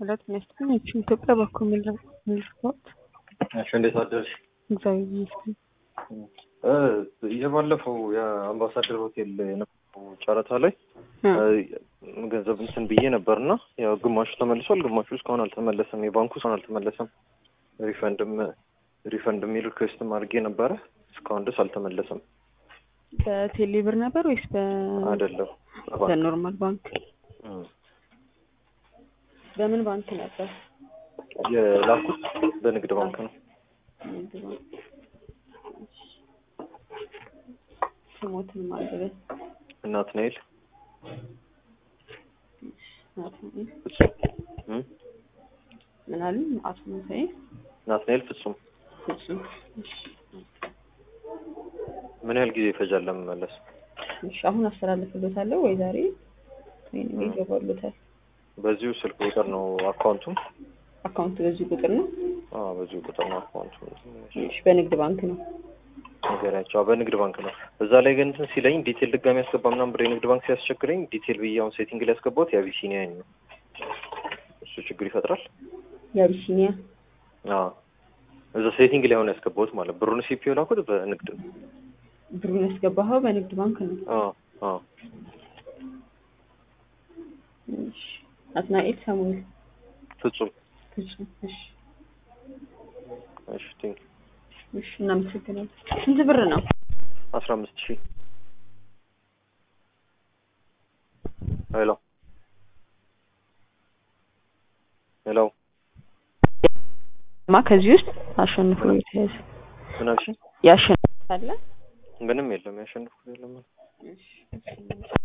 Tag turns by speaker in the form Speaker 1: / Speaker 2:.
Speaker 1: ሁለት ሚያስጠኝ ይችን ኢትዮጵያ በኩል ምልክት
Speaker 2: እሺ፣ እንዴት አደርሽ?
Speaker 1: እግዚአብሔር ይመስገን።
Speaker 2: የባለፈው የአምባሳደር ሆቴል የነበረው ጨረታ ላይ ገንዘብ እንትን ብዬ ነበር እና ያው ግማሹ ተመልሷል፣ ግማሹ እስካሁን አልተመለሰም። የባንኩ እስካሁን አልተመለሰም። ሪፈንድም ሪፈንድ የሚል ሪኩዌስትም አድርጌ ነበረ እስካሁን ድረስ አልተመለሰም።
Speaker 1: በቴሌ ብር ነበር ወይስ በ
Speaker 2: አይደለም
Speaker 1: በኖርማል ባንክ? በምን ባንክ ነበር?
Speaker 2: የላኩት በንግድ ባንክ ነው።
Speaker 1: ንግድ ባንክ። ስሞትን ማለበት
Speaker 2: ናትናኤል
Speaker 1: ናትናኤል
Speaker 2: እም?
Speaker 1: ምን አሉ? አቶ መሳይ
Speaker 2: ናትናኤል ፍጹም።
Speaker 1: ፍጹም።
Speaker 2: ምን ያህል ጊዜ ይፈጃል ለመመለስ?
Speaker 1: እሺ አሁን አስተላልፍሎታለሁ ወይ ዛሬ ወይ ነገ ይገባሉታል።
Speaker 2: በዚሁ ስልክ ቁጥር ነው አካውንቱም?
Speaker 1: አካውንት በዚህ ቁጥር ነው?
Speaker 2: አዎ በዚሁ ቁጥር ነው አካውንቱ።
Speaker 1: እሺ በንግድ ባንክ ነው።
Speaker 2: ነገራቸው አዎ፣ በንግድ ባንክ ነው። እዛ ላይ ግን እንትን ሲለኝ ዲቴል ድጋሚ ያስገባ ምናምን ብር የንግድ ባንክ ሲያስቸግረኝ ዲቴል ብዬ አሁን ሴቲንግ ላይ ያስገባሁት የአቢሲኒያን ነው። እሱ ችግር ይፈጥራል።
Speaker 1: የአቢሲኒያ
Speaker 2: አዎ እዛ ሴቲንግ ላይ አሁን ያስገባሁት ማለት ብሩን ሲፒዮ ላኩት በንግድ ነው።
Speaker 1: ብሩን ያስገባኸው በንግድ ባንክ ነው።
Speaker 2: አዎ አዎ
Speaker 1: እሺ ናትናኤል ሳሙኤል
Speaker 2: ፍጹም
Speaker 1: ፍጹም። እሺ
Speaker 2: እሺ ቲንክ
Speaker 1: እሺ እናመሰግናለን። ስንት ብር ነው?
Speaker 2: አስራ አምስት ሺህ ሄሎ ሄሎ
Speaker 1: ማ ከዚህ ውስጥ አሸንፎ የተያዘ
Speaker 2: ምን አልሽኝ?
Speaker 1: ያሸንፋል።
Speaker 2: ምንም የለም ያሸንፍኩት የለም።
Speaker 1: እሺ